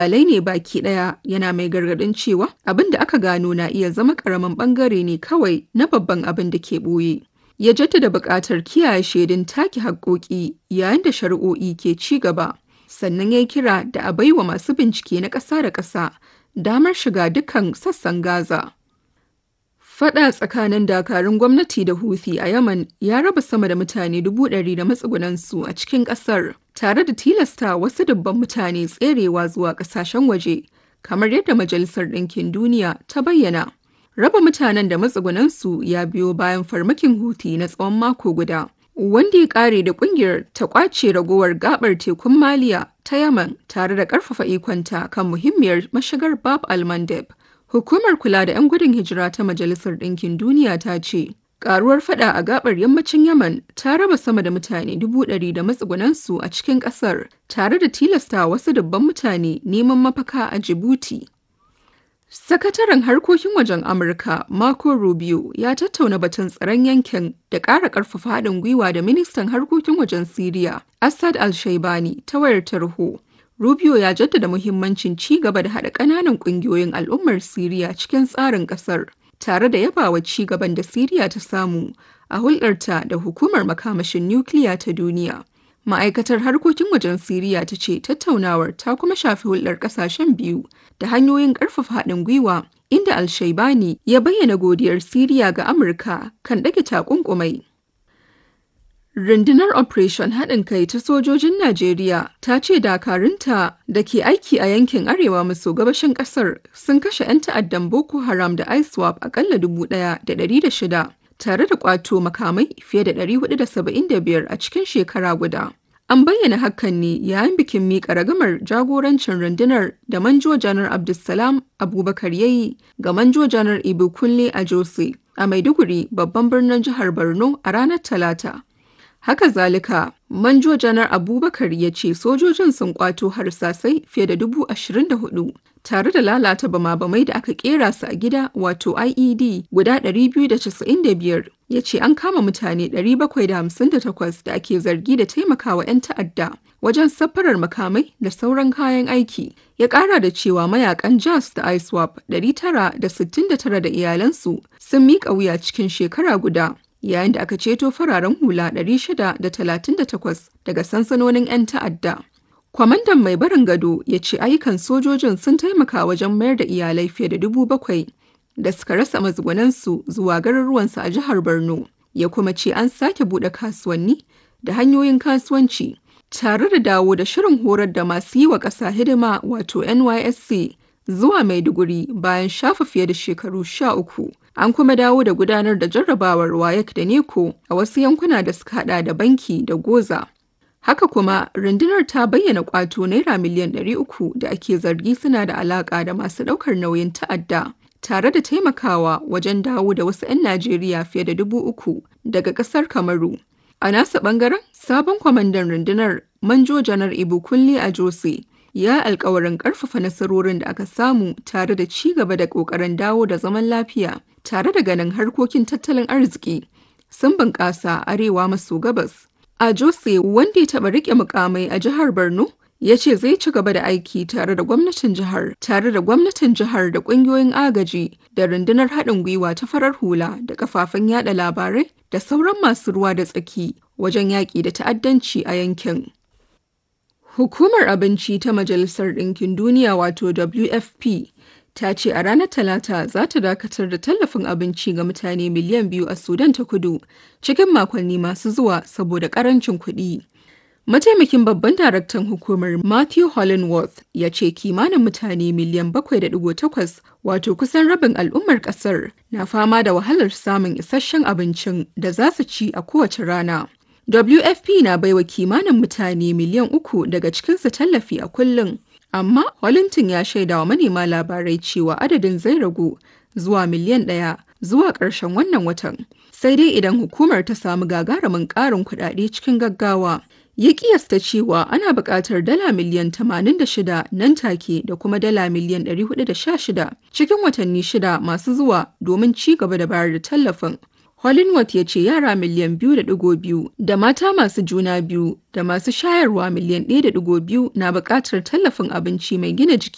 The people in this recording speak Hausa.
alai ne baki ɗaya yana mai gargaɗin cewa abin da aka gano na iya zama ƙaramin ɓangare ne kawai na babban abin da ke ɓoye. Ya jaddada buƙatar kiyaye shaidun take haƙƙoƙi yayin da shari'o'i ke ci gaba. Sannan ya yi kira da a baiwa masu bincike na ƙasa da ƙasa damar shiga dukkan sassan Gaza. Fada tsakanin dakarun gwamnati da Houthi a Yaman ya raba sama da mutane dubu ɗari da matsugunansu a cikin ƙasar, tare da tilasta wasu dubban mutane tserewa zuwa ƙasashen waje, kamar yadda Majalisar Ɗinkin Duniya ta bayyana. Raba mutanen da matsugunansu ya biyo bayan farmakin Houthi na tsawon mako guda, wanda ya ƙare da ƙungiyar ta ƙwace ragowar gaɓar tekun Maliya ta Yaman tare da ƙarfafa ikonta kan muhimmiyar mashigar Bab al-Mandeb. Hukumar kula da 'yan gudun hijira ta Majalisar Ɗinkin Duniya ta ce, Ƙaruwar fada a gabar yammacin Yaman ta raba sama da mutane dubu ɗari da matsugunansu a cikin ƙasar, tare da tilasta wasu dubban mutane neman mafaka a Djibouti. Sakataren harkokin wajen Amurka Marco Rubio ya tattauna batun tsaron yankin da ƙara ƙarfafa haɗin gwiwa da ministan harkokin wajen Siriya, Assad al-Shaibani ta wayar tarho. Rubio ya jaddada muhimmancin ci gaba da haɗa ƙananan ƙungiyoyin al'ummar Siriya cikin tsarin ƙasar, tare da yabawa ci gaban da Siriya ta samu a hulɗarta da hukumar makamashin nukiliya ta duniya. Ma'aikatar harkokin wajen Siriya ta ce tattaunawar ta kuma shafi hulɗar ƙasashen biyu da hanyoyin ƙarfafa haɗin gwiwa inda Al-Shaibani ya bayyana godiyar Siriya ga Amurka kan ɗage takunkumai. Rundunar Operation haɗin kai ta sojojin Najeriya ta ce dakarunta da ke aiki a yankin arewa maso gabashin ƙasar sun kashe 'yan ta'addan Boko Haram da ISWAP akalla shida, tare da ƙwato makamai fiye da 475 a cikin shekara guda. An bayyana hakan ne yayin bikin miƙa ragamar jagorancin rundunar da Manjo Janar Abdulsalam Abubakar yayi ga Manjo Janar Ibu Kunle a Jose a Maiduguri babban birnin jihar Borno a ranar Talata. Haka zalika, Manjo Janar Abubakar ya ce sojojin sun kwato harsasai fiye da dubu ashirin da hudu tare da lalata bama-bamai da aka kera su a gida wato IED guda 295 ya ce an kama mutane 758 da ake zargi da taimakawa 'yan ta'adda wajen safarar makamai da sauran kayan aiki ya kara da cewa mayakan jas da iswap 969 da iyalansu sun miƙa wuya cikin shekara guda yayin da aka ceto fararen hula 638 daga sansanonin 'yan ta'adda. Kwamandan mai barin gado ya ce ayyukan sojojin sun taimaka wajen mayar da iyalai fiye da dubu bakwai da suka rasa mazgunansu zuwa garuruwansu a jihar Borno. Ya kuma ce an sake buɗe kasuwanni da hanyoyin kasuwanci tare da dawo da shirin horar da masu yi wa ƙasa hidima wato NYSC zuwa Maiduguri bayan shafa fiye da shekaru sha uku. An kuma dawo da gudanar da jarrabawar WAEC da NECO a wasu yankuna da suka hada da banki da goza. Haka kuma rundunar ta bayyana kwato naira miliyan 300 da ake zargi suna da alaka da masu daukar nauyin ta'adda tare da taimakawa wajen dawo da wasu 'yan Najeriya fiye da dubu uku daga kasar Kamaru. A nasa bangaren sabon kwamandan rundunar Manjo Janar Ibu Kunle a Jose ya alkawarin karfafa nasarorin da aka samu tare da ci gaba da kokarin dawo da zaman lafiya tare da ganin harkokin tattalin arziki sun bunƙasa arewa maso gabas. A Jose wanda ya taɓa riƙe mukamai a jihar Borno ya ce zai ci gaba da aiki tare da gwamnatin jihar tare da gwamnatin jihar da ƙungiyoyin agaji da rundunar haɗin gwiwa ta farar hula da kafafen yada labarai da sauran masu ruwa da tsaki wajen yaƙi da ta'addanci a yankin. Hukumar Abinci ta Majalisar Ɗinkin Duniya wato WFP ta ce a ranar Talata za ta dakatar da tallafin abinci ga mutane miliyan biyu a Sudan ta kudu cikin makonni masu zuwa saboda ƙarancin kuɗi. Mataimakin babban daraktan hukumar Matthew Hollingworth ya ce kimanin mutane miliyan 7.8 wato kusan rabin al'ummar ƙasar na fama da wahalar samun isasshen abincin da za su ci a kowace rana. WFP na baiwa kimanin mutane miliyan uku daga cikinsu tallafi a kullum. Amma Wallington ya shaida wa manema labarai cewa adadin zai ragu zuwa miliyan ɗaya zuwa ƙarshen wannan watan. Sai dai idan hukumar ta samu gagarumin ƙarin kuɗaɗe cikin gaggawa. Ya kiyasta cewa ana buƙatar dala miliyan 86 nan take da kuma dala miliyan 416 cikin watanni shida masu zuwa domin ci gaba da bayar da tallafin. Hollingworth ya ce yara miliyan biyu da digo biyu da mata masu juna biyu da masu shayarwa miliyan ɗaya da digo biyu na buƙatar tallafin abinci mai gina jiki